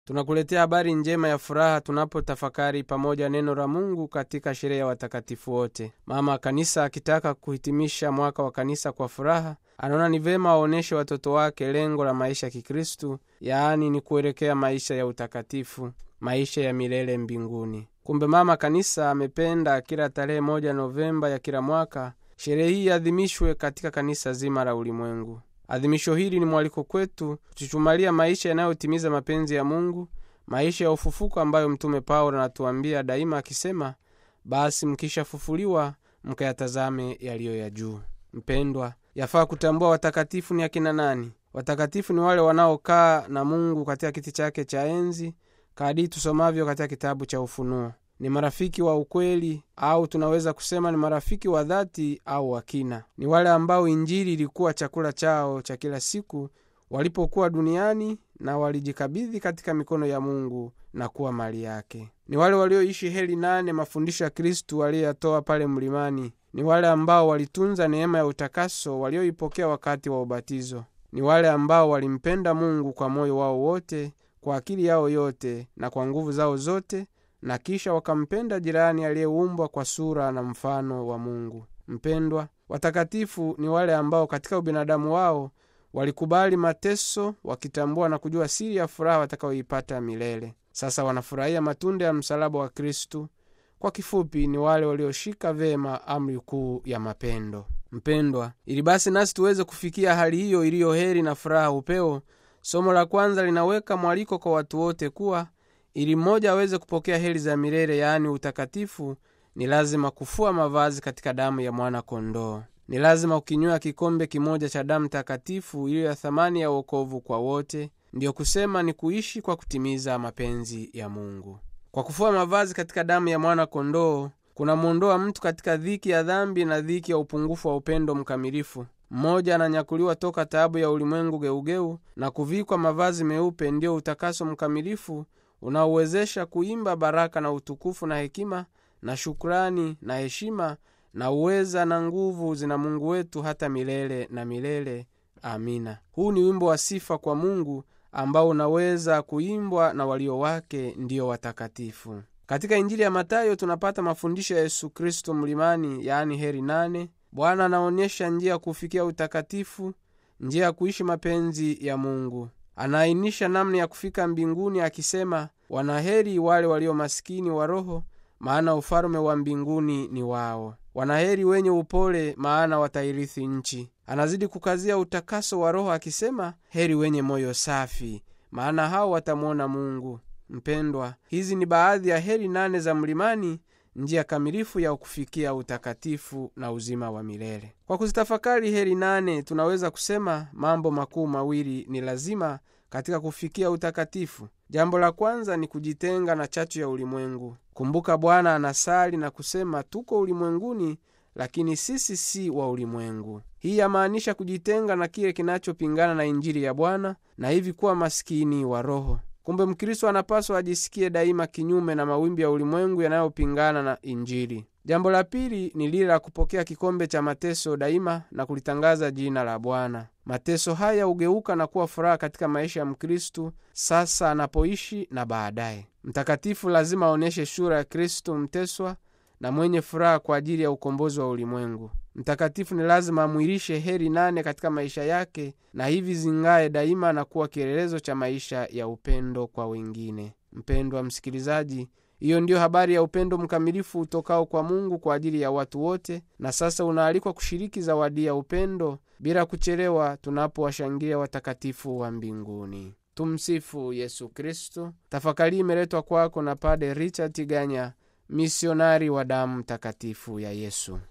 tunakuletea habari njema ya furaha tunapotafakari pamoja neno la mungu katika sherehe ya watakatifu wote mama kanisa akitaka kuhitimisha mwaka wa kanisa kwa furaha anaona ni vema waonyeshe watoto wake lengo la maisha ya kikristu yaani ni kuelekea maisha ya utakatifu maisha ya milele mbinguni kumbe mama kanisa amependa kila tarehe moja novemba ya kila mwaka sherehe hii iadhimishwe katika kanisa zima la ulimwengu adhimisho hili ni mwaliko kwetu kuchuchumalia maisha yanayotimiza mapenzi ya mungu maisha ya ufufuko ambayo mtume paulo anatuambia daima akisema basi mkishafufuliwa mkayatazame yaliyo ya juu mpendwa yafaa kutambua watakatifu ni akina nani watakatifu ni wale wanaokaa na mungu katika kiti chake cha enzi kadii tusomavyo katika kitabu cha ufunuo ni marafiki wa ukweli au tunaweza kusema ni marafiki wa dhati au wakina ni wale ambao injili ilikuwa chakula chao cha kila siku walipokuwa duniani na walijikabidhi katika mikono ya mungu na kuwa mali yake ni wale walioishi heli nane mafundisho ya kristu aliyoyatoa pale mlimani ni wale ambao walitunza neema ya utakaso walioipokea wakati wa ubatizo ni wale ambao walimpenda mungu kwa moyo wao wote kwa akili yao yote na kwa nguvu zao zote na kisha wakampenda jirani aliyeumbwa kwa sura na mfano wa mungu mpendwa watakatifu ni wale ambao katika ubinadamu wao walikubali mateso wakitambua na kujua siri ya furaha watakayoipata milele sasa wanafurahia matunda ya msalaba wa kristu kwa kifupi ni wale walioshika vema amri kuu ya mapendo mpendwa ili basi nasi tuweze kufikia hali hiyo iliyo heri na furaha upeo somo la kwanza linaweka mwaliko kwa watu wote kuwa ili mmoja aweze kupokea heri za milele yaani utakatifu ni lazima kufua mavazi katika damu ya mwana kondoo ni lazima ukinywa kikombe kimoja cha damu takatifu iliyo ya thamani ya uokovu kwa wote ndiyo kusema ni kuishi kwa kutimiza mapenzi ya mungu kwa kufua mavazi katika damu ya mwana kondoo kunamwondoa mtu katika dhiki ya dhambi na dhiki ya upungufu wa upendo mkamilifu mmoja ananyakuliwa toka taabu ya ulimwengu geugeu na kuvikwa mavazi meupe ndiyo utakaso mkamilifu unaowezesha kuimba baraka na utukufu na hekima na shukrani na heshima na uweza na nguvu zina mungu wetu hata milele na milele amina huu ni wimbo wa sifa kwa mungu ambao unaweza kuimbwa na walio wake ndiyo watakatifu katika injili ya matayo tunapata mafundisho ya yesu kristo mlimani yaani heri nane bwana anaonyesha njia ya kufikia utakatifu njia ya kuishi mapenzi ya mungu anaainisha namna ya kufika mbinguni akisema wanaheri wale walio masikini wa roho maana ufalume wa mbinguni ni wao wanaheri wenye upole maana watairithi nchi anazidi kukazia utakaso wa roho akisema heri wenye moyo safi maana hao watamwona mungu mpendwa hizi ni baadhi ya heri nane za mlimani njia kamilifu ya kufikia utakatifu na uzima wa milele kwa kuzitafakari heri nane tunaweza kusema mambo makuu mawili ni lazima katika kufikia utakatifu jambo la kwanza ni kujitenga na chachu ya ulimwengu kumbuka bwana anasali na kusema tuko ulimwenguni lakini sisi si wa ulimwengu hii yamaanisha kujitenga na kile kinachopingana na injili ya bwana na hivi kuwa maskini wa roho kumbe mkristo anapaswa ajisikie daima kinyume na mawimbi ya ulimwengu yanayopingana na injili jambo la pili ni lile la kupokea kikombe cha mateso daima na kulitangaza jina la bwana mateso haya hugeuka na kuwa furaha katika maisha ya mkristu sasa anapoishi na baadaye mtakatifu lazima aonyeshe sura ya kristu mteswa na mwenye furaha kwa ajili ya ukombozi wa ulimwengu mtakatifu ni lazima amwilishe heri nane katika maisha yake na hivi zingaye daima na kuwa kielelezo cha maisha ya upendo kwa wengine mpendwa msikilizaji hiyo ndiyo habari ya upendo mkamilifu utokao kwa mungu kwa ajili ya watu wote na sasa unaalikwa kushiriki zawadi ya upendo bila kuchelewa tunapowashangilia watakatifu wa mbinguni tumsifu yesu kristu tafakari imeletwa kwako na pade richard tiganya misionari wa damu takatifu ya yesu